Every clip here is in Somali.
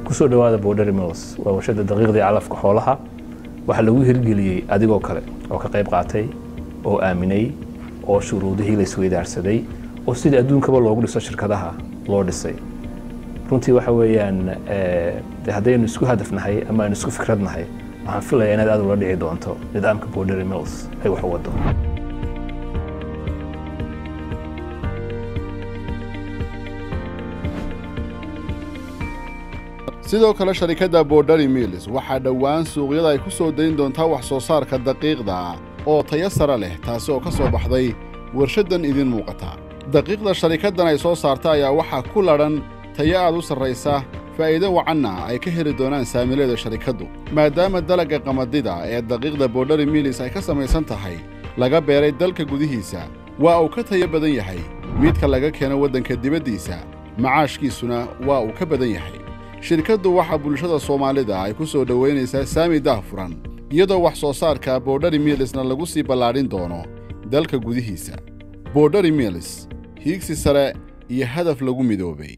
kusoo dhawaada border mills waa warshada daqiiqdii calafka xoolaha waxaa lagu hirgeliyey adigoo kale oo ka qayb qaatay oo aaminay oo shuruudihii la isweydaarsaday oo sidii adduunkaba loogu dhiso shirkadaha loo dhisay runtii waxa weeyaan de haddaynu isku hadafnahay ama aynu isku fikradnahay waxaan filayaa inaad aad ula dhici doonto nidaamka border mills ay wax u wado sidoo kale sharikadda borderi mills waxaa dhowaan suuqyada ay ku soo dayn doontaa wax soo saarka daqiiqda oo tayo sare leh taasi oo ka soo baxday warshaddan idiin muuqata daqiiqda sharikaddan ay soo saarta ayaa waxaa ku ladhan tayo aad u sarraysa faa'iido wacanna ay ka heli doonaan saamileeda sharikaddu maadaama dalagga qamadida ee daqiiqda borderi mills ay ka samaysan tahay laga beeray dalka gudihiisa waa uu ka tayo badan yahay midka laga keeno waddanka dibaddiisa macaashkiisuna waa uu ka badan yahay shirkaddu waxaa bulshada soomaalida ay ku soo dhowaynaysaa saami daahfuran iyadoo wax soo saarka borderi miilsna lagu sii ballaadhin doono dalka gudihiisa borderi miils hiigsi sare iyo hadaf lagu midoobay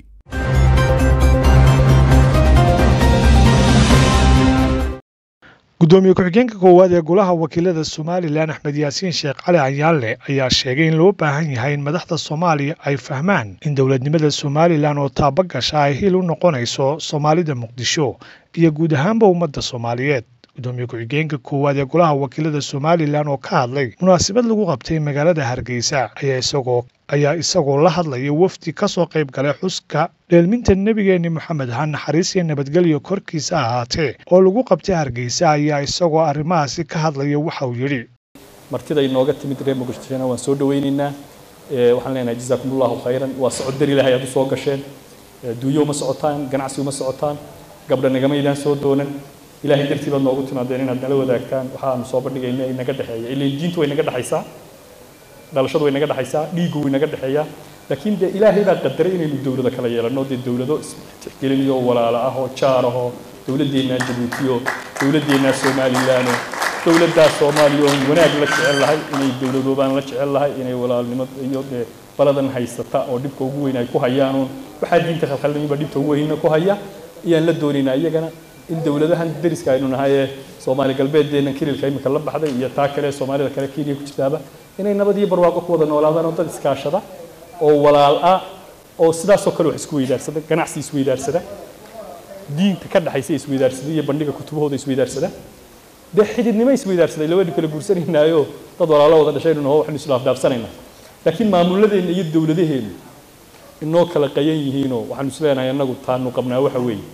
gudoomiye ku-xigeenka koowaad ee golaha wakiilada somalilan axmed yaasiin sheekh cali canyaalle ayaa sheegay in loo baahan yahay in madaxda soomaaliya ay fahmaan in dowladnimada somalilan oo taabagasha ay hil u noqonayso soomaalida muqdisho iyo guud ahaanba ummadda soomaaliyeed gudoomiye ku-xigeenka koowaad ee golaha wakiilada somalilan oo ka hadlay munaasabad lagu qabtay magaalada hargeysa ayaa isagoo ayaa isagoo la hadlaya wafdi ka soo qayb galay xuska dheelminta nebigeenni moxamed ha naxariis iyo nabadgelyo korkiisa ahaatee oo lagu qabtay hargeysa ayaa isagoo arrimahaasi ka hadlaya waxa uu yidhi martida inooga timid reer muqdishona waan soo dhawaynaynaa waxaan leenahay jazaakumullahu khayran waa socod dar ilahay aad u soo gasheen duuyo uma socotaan ganacsi uma socotaan gabdha nagamaydaan soo doonan ilahay dartii baad noogu timaadeen inaad nala wadaagtaan waxaanu soo bandhigayna inaga dhexeeya ilaan diintu way naga dhexaysaa dhalashadu way naga dhexaysaa dhiiggu way naga dhexeeyaa laakiin dee ilaahay baa qadaray inaynu dowlado kala yeelanno dee dowlado tixgelinayo walaalo ah oo jaar ah oo dowladdeennaa jabuutiyo dowladdeennaa somalilan oo dowladdaa soomaaliya oon wanaag la jecel lahay inay dowladoobaan la jecel lahay inay walaalnimo iyo dee baladan haysata oo dhibka ugu weyn ay ku hayaan oon waxaa diinta khalkhalnimiba dhibta ugu weynna ku haya ayaan la doonaynaa iyagana in dowladahan dariska aynu nahay ee soomaali galbeedeenna kililka imika la baxday iyo taa kale soomaalida kale kenya ku jirtaaba inay nabad iyo barwaaqo ku wada noolaadaan oo dad iskaashada oo walaal ah oo sidaasoo kale wax isku weydaarsada ganacsi isweydaarsada diinta ka dhaxaysa isweydaarsada iyo bandhiga kutubahooda isweydaarsada dee xididnimo isweydaarsaday labadhi kale guursanaynaayoo dad walaalo wada dhashaynu naho waxaynu islaafdaafsanaynaa laakiin maamuladeenna iyo dowladaheenna inoo kala qayan yihiinoo waxaanu isleenahay annagu taanu qabnaa waxa weeye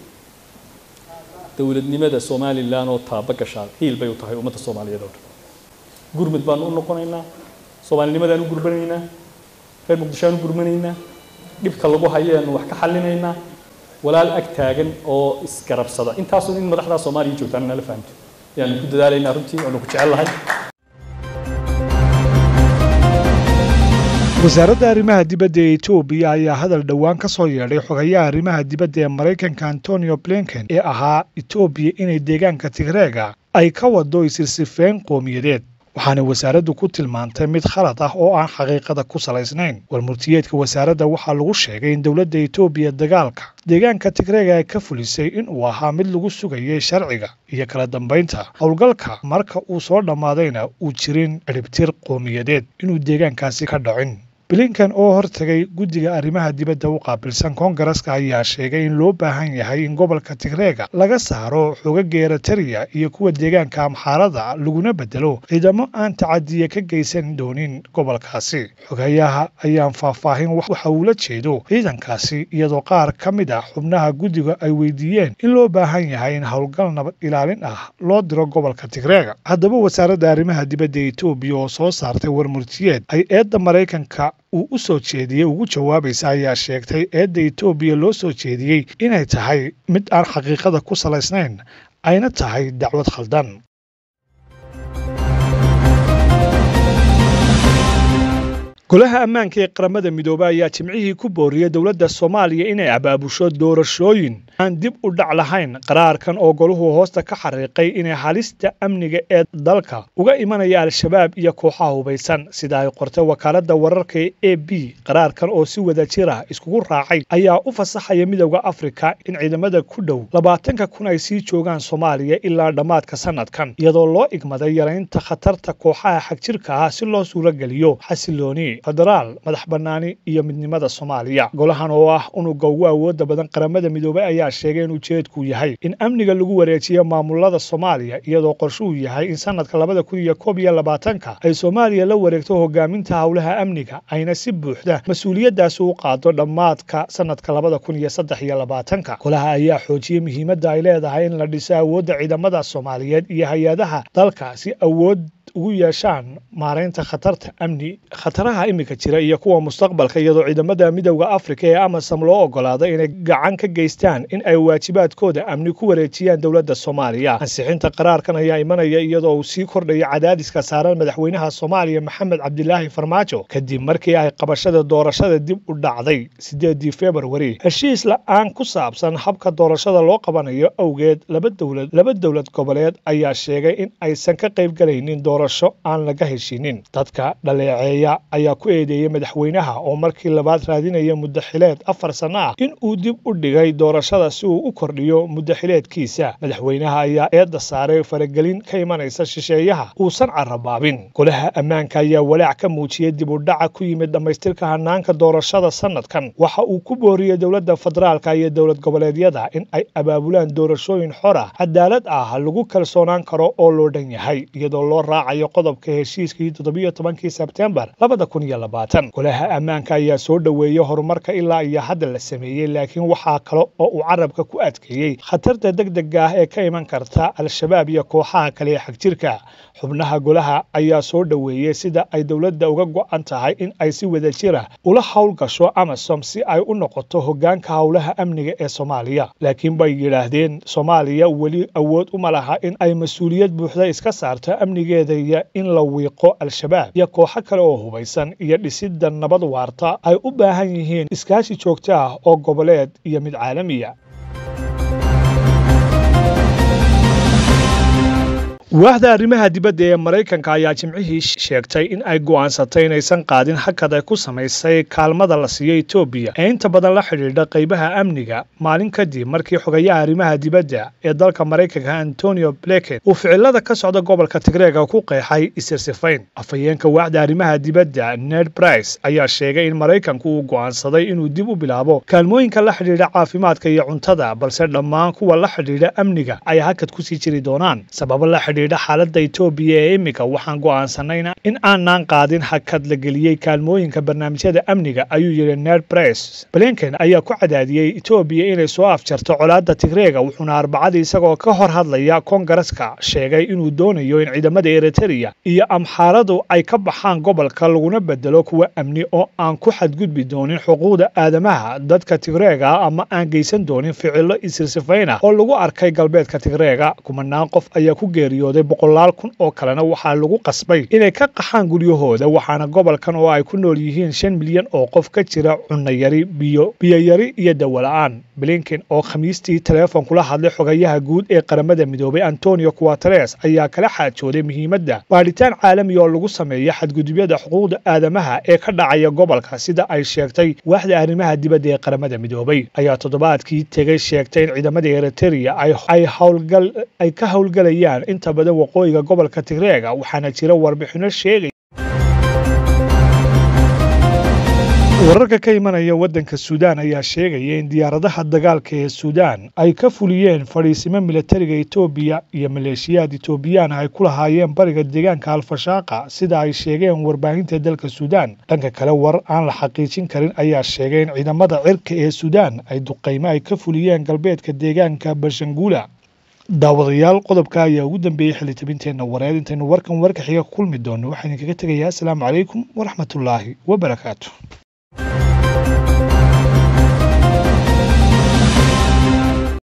dowladnimada somalilan oo taaba gashaa hiil bay u tahay ummadda soomaaliyeed oo dhan gurmud baanu u noqonaynaa soomaalinimadaan u gurbanaynaa reer muqdishoaan u gurmanaynaa dhibka lagu hayaanu wax ka xallinaynaa walaal ag taagan oo isgarabsada intaasun in madaxdaa soomaaliya joogtaan nala fahamto ayaanu ku dadaalaynaa runtii waanu ku jecel lahay wasaaradda arrimaha dibadda ee etoobiya ayaa hadal dhowaan ka soo yeedhay xogayaha arrimaha dibadda ee maraykanka antonio blinken ee ahaa etoobiya inay deegaanka tigreega ay ka wado isirsifeyn qowmiyadeed waxaana wasaaraddu ku tilmaantay mid khalad ah oo aan xaqiiqada ku salaysnayn warmurtiyeedka wasaaradda waxaa lagu sheegay in dowladda etoobiya dagaalka deegaanka tigreega ay ka fulisay in uu ahaa mid lagu sugayay sharciga iyo kala dambaynta howlgalka marka uu soo dhammaadayna uu jirin ciribtir qowmiyadeed inuu deegaankaasi ka dhacin blinkan oo hortagay guddiga arrimaha dibadda u qaabilsan koongareska ayaa sheegay in loo baahan yahay in gobolka tigreega laga saaro xoogagga eritariya iyo kuwa deegaanka amxaarada laguna bedelo ciidamo aan tacadiya ka geysan doonin gobolkaasi xogayaha ayaan faahfaahin waxa uu la jeedo ciidankaasi iyadoo qaar ka mid ah xubnaha guddiga ay weydiiyeen in loo baahan yahay in howlgal nabad ilaalin ah loo diro gobolka tigreega haddaba wasaaradda arrimaha dibadda etoobiya oo soo saartay warmurtiyeed ay eedda maraykanka uu u soo jeediyey ugu jawaabaysa ayaa sheegtay eedda etoobiya loo soo jeediyey inay tahay mid aan xaqiiqada ku salaysnayn ayna tahay dacwad khaldan golaha ammaanka ee qaramada midoobey ayaa jimcihii ku booriyey dowladda soomaaliya inay abaabusho doorashooyin aan dib u dhac lahayn qaraarkan oo goluhu hoosta ka xariiqay inay halista amniga ee dalka uga imanaya al-shabaab iyo kooxaha hubaysan sida ay qortay wakaaladda wararka e b qaraarkan oo si wada jir ah iskugu raacay ayaa u fasaxaya midowda afrika in ciidamada ku dhow labaatanka kun ay sii joogaan soomaaliya ilaa dhammaadka sanadkan iyadoo loo igmaday yaraynta khatarta kooxaha xagjirka ah si loo suurageliyo xasilooni federaal madax bannaani iyo midnimada soomaaliya golahan oo ah unuga ugu awooda badan qaramada midoobey ayaa sheegay in ujeedku yahay in amniga lagu wareejiyo maamulada soomaaliya iyadoo qorshuhu yahay in sanadka labada kun iyo koob iyo labaatanka ay soomaaliya la wareegto hogaaminta howlaha amniga ayna si buuxda mas-uuliyaddaasi u qaado dhammaadka sanadka labada kun iyo saddex iyo labaatanka golaha ayaa xoojiyey muhiimadda ay leedahay in la dhiso awoodda ciidamada soomaaliyeed iyo hay-adaha dalka si awood ugu yeeshaan maaraynta khatarta amni khataraha iminka jira iyo kuwa mustaqbalka iyadoo ciidamada midowda afrika ee amasam loo ogolaaday inay gacan ka geystaan in ay waajibaadkooda amni ku wareejiyaan dowladda soomaaliya ansixinta qaraarkan ayaa imanaya iyadoo uu sii kordhayo cadaadiska saaran madaxweynaha soomaaliya maxamed cabdilaahi farmaajo kadib markii ay qabashada doorashada dib u dhacday sideedii februari heshiis la-aan ku saabsan habka doorashada loo qabanayo awgeed laba dowlad laba dowlad goboleed ayaa sheegay in aysan ka qaybgalaynin doorasho aan laga heshinin dadka dhaleeceeya ayaa ku eedeeyey madaxweynaha oo markii labaad raadinaya muddaxileed afar sanno ah in uu dib u dhigay doorashada si uu u kordhiyo muddaxileedkiisa madaxweynaha ayaa eedda saaray faragelin ka imanaysa shisheeyaha uusan carabaabin golaha ammaanka ayaa walaac ka muujiyey dib u dhaca ku yimid dhammaystirka hanaanka doorashada sanadkan waxa uu ku booriyey dowladda federaalka iyo dowlad goboleedyada in ay abaabulaan doorashooyin xor ah cadaalad ah lagu kalsoonaan karo oo loo dhan yahay iyadoo loo raacayo qodobka heshiiskii toddobiyo tobankii sebtembar labada kun iyo labaatan golaha ammaanka ayaa soo dhoweeyey horumarka ilaa iyo hadda la sameeyey laakiin waxaa kale oo uu carabka ku adkeeyey khatarta deg dega ah ee ka iman karta al-shabaab iyo kooxaha kale ee xagjirka xubnaha golaha ayaa soo dhoweeyey sida ay dowladda uga go'an tahay in ay si wada jira ula howl gasho amasom si ay u noqoto hoggaanka howlaha amniga ee soomaaliya laakiin bay yidhaahdeen soomaaliya weli awood uma laha in ay mas-uuliyad buuxda iska saarto amnigeeda iyo in la wiiqo al-shabaab iyo kooxo kale oo hubaysan iyo dhisidda nabad waarta ay u baahan yihiin iskaashi joogto ah oo goboleed iyo mid caalamiya waaxda arrimaha dibadda ee maraykanka ayaa jimcihii sheegtay in ay go'aansatay inaysan qaadin hakad ay ku samaysay kaalmada la siiyo etoobiya ee inta badan la xidhiidha qaybaha amniga maalin kadib markii xogayaha arrimaha dibadda ee dalka maraykanka antonio bleken uu ficilada ka socda gobolka tigreega ku qeexay isirsifayn afhayeenka waaxda arrimaha dibadda ned brice ayaa sheegay in maraykanku uu go'aansaday inuu dib u bilaabo kaalmooyinka la xidhiidha caafimaadka iyo cuntada balse dhammaan kuwa la xidhiidha amniga ay hakad kusii jiri doonaan sababo la xidhiidha xaaladda etoobiya ee iminka waxaan go'aansanayna in aanaan qaadin hakad la geliyey kaalmooyinka barnaamijyada amniga ayuu yidhi ned brice blinken ayaa ku cadaadiyey etoobiya inay soo afjarto colaadda tigreega wuxuuna arbacadii isagoo ka hor hadlaya koongareska sheegay inuu doonayo in ciidamada eritrea iyo amxaaradu ay ka baxaan gobolka laguna bedelo kuwa amni oo aan ku xadgudbi doonin xuquuqda aadamaha dadka tigreega ama aan geysan doonin ficilo isirsifayn ah oo lagu arkay galbeedka tigreega kumanaan qof ayaa ku geeriyooday boqolaal kun oo kalena waxaa lagu qasbay inay ka qaxaan guryahooda waxaana gobolkan oo ay ku nool yihiin shan milyan oo qof ka jira cunayari biyo biyoyari iyo dawola-aan blinken oo khamiistii teleefon kula hadlay xogayaha guud ee qaramada midoobay antonio quateres ayaa kala xaajooday muhiimadda baadhitaan caalami oo lagu sameeyo xadgudubyada xuquuqda aadamaha ee ka dhacaya gobolka sida ay sheegtay waaxda arrimaha dibadda ee qaramada midoobay ayaa toddobaadkii tegay sheegtay in ciidamada eritrea ay howlgal ay ka howlgalayaan inta badan waqooyiga gobolka tigreega waxaana jira warbixino sheegay wararka ka imanaya waddanka suudaan ayaa sheegaya in diyaaradaha dagaalka ee suudaan ay ka fuliyeen fadhiisimo milatariga etoobiya iyo maleeshiyaad etoobiyaan ay ku lahaayeen bariga deegaanka alfashaaqa sida ay sheegeen warbaahinta dalka suudaan dhanka kale war aan la xaqiijin karin ayaa sheegay in ciidamada cirka ee suudaan ay duqaymo ay ka fuliyeen galbeedka deegaanka bashanguula daawadayaal qodobka ayaa ugu dambeeyey xilitabinteenna wareed intaynu warkan warka xiga ku kulmi doono waxaa idinkaga tegayaa asalaamu calaykum waraxmatullaahi wabarakaatu